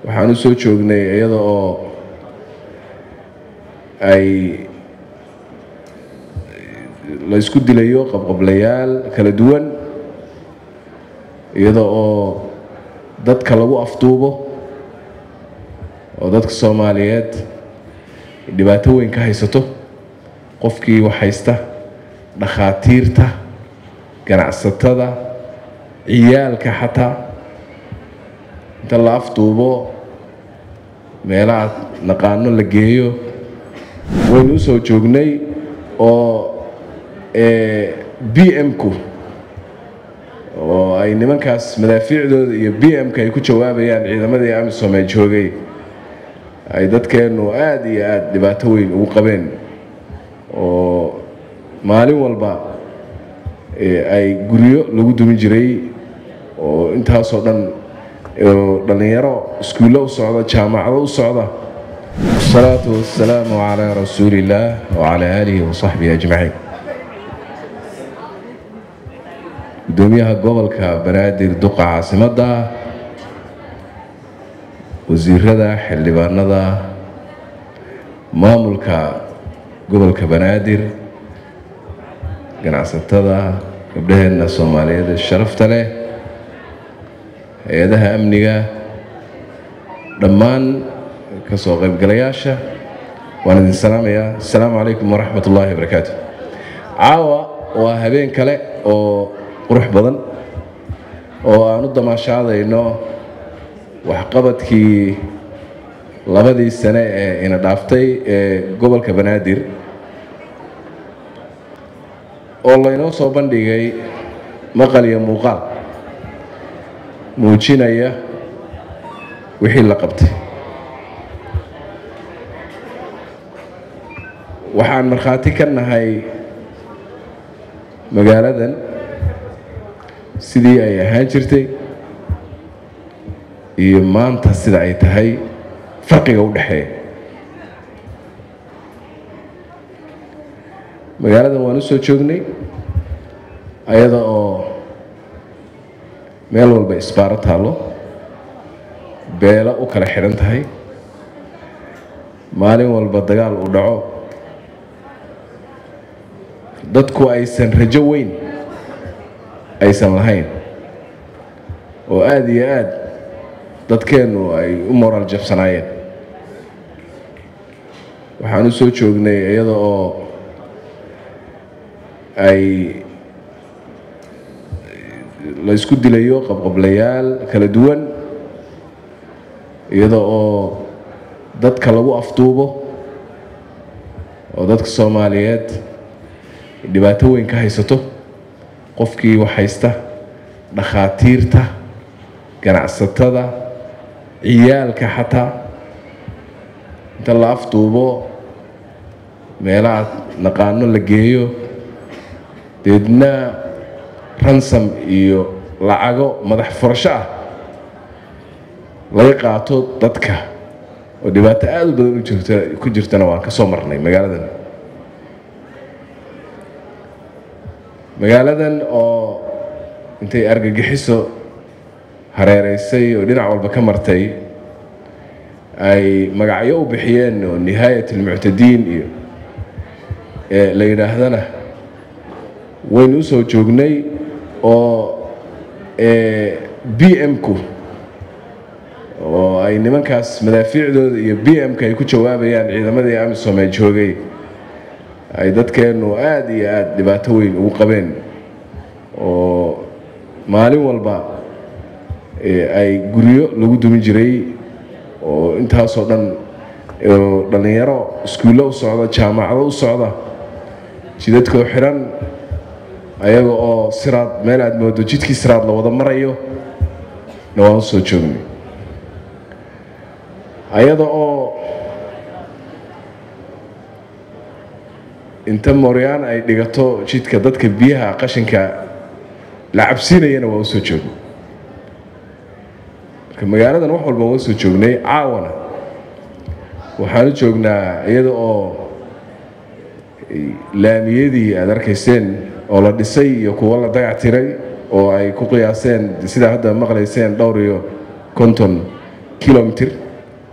waxaan u soo joognay iyada oo ay la isku dilayo qabqablayaal kala duwan iyada oo dadka lagu afduubo oo dadka soomaaliyeed dhibaato weyn ka haysato qofkii wax haysta dhakhaatiirta ganacsatada ciyaalka xataa inta la afduubo meelaha naqaano la geeyo waynu u soo joognay oo b m-ku oo ay nimankaas madaafiicdooda iyo b m-ka ay ku jawaabayaan ciidamadii amisom ee joogay ay dadkeennu aada iyo aada dhibaato weyn ugu qabeen oo maalin walba ay guryo lagu dumin jiray oo intaasoo dhan dhallinyaro iskuullo u socda jaamacado u socda wasalaatu wasalaamu calaa rasuuli illaah wacalaa aalihi wasaxbihi ajmaciin gudoomiyaha gobolka banaadir duqa caasimadda wasiirada xildhibaanada maamulka gobolka banaadir ganacsatada gabdhaheenna soomaaliyeed ee sharafta leh hay-adaha amniga dhammaan ka soo qaybgalayaasha waan idin salaamayaa asalaamu calaykum waraxmat ullaahi wabarakaatu caawa waa habeen kale oo qurux badan oo aan u damaashaadayno waxqabadkii labadii sane ee ina dhaaftay ee gobolka banaadir oo laynoo soo bandhigay maqal iyo muuqaal muujinaya wixii la qabtay waxaan markhaati ka nahay magaaladan sidii ay ahaan jirtay iyo maanta sida ay tahay farqiga u dhexeeya magaaladan waan u soo joognay ayada oo meel walba isbaaro taallo beelo u kala xidhan tahay maalin walba dagaal uu dhaco dadku aysan rajo weyn aysan lahayn oo aada iyo aada dadkeennu ay u moraal jabsanaayeen waxaan u soo joognay iyada oo ay la isku dilayo qabqablayaal kala duwan iyada oo dadka lagu afduubo oo dadka soomaaliyeed dhibaato weyn ka haysato qofkii wax haysta dhakhaatiirta ganacsatada ciyaalka xataa inta la afduubo meelaha naqaano la geeyo deedna ransam iyo lacago madax furasho ah laga qaato dadka oo dhibaato aada u badan u jirta ku jirtana waan ka soo marnay magaaladan magaaladan oo intay argagixiso hareereysay oo dhinac walba ka martay ay magacyo u bixiyeen oo nihaayat almuctadiin iyo la yidhaahdana waynu usoo joognay oo b m-ku oo ay nimankaas madaafiicdooda iyo b m-ka ay ku jawaabayaan ciidamadii amisom ee joogay ay dadkeennu aada iyo aada dhibaato weyn ugu qabeen oo maalin walba ay guryo lagu dumin jiray oo intaasoo dhan dhallinyaro iskuullo u socda jaamacado u socda jidadkoo xiran ayaga oo siraad meel aada moodo jidkii siraad la wada marayo na waan usoo joognay ayada oo inta mooryaan ay dhigato jidka dadka biyaha qashinka la cabsiinayana waa usoo joognay marka magaaladan wax walba waa usoo joognay caawana waxaan u joognaa iyada oo laamiyadii aada arkayseen oo la dhisay iyo kuwo la dagac tiray oo ay ku qiyaaseen sidaa hadda maqlayseen dhowr iyo konton kilomitr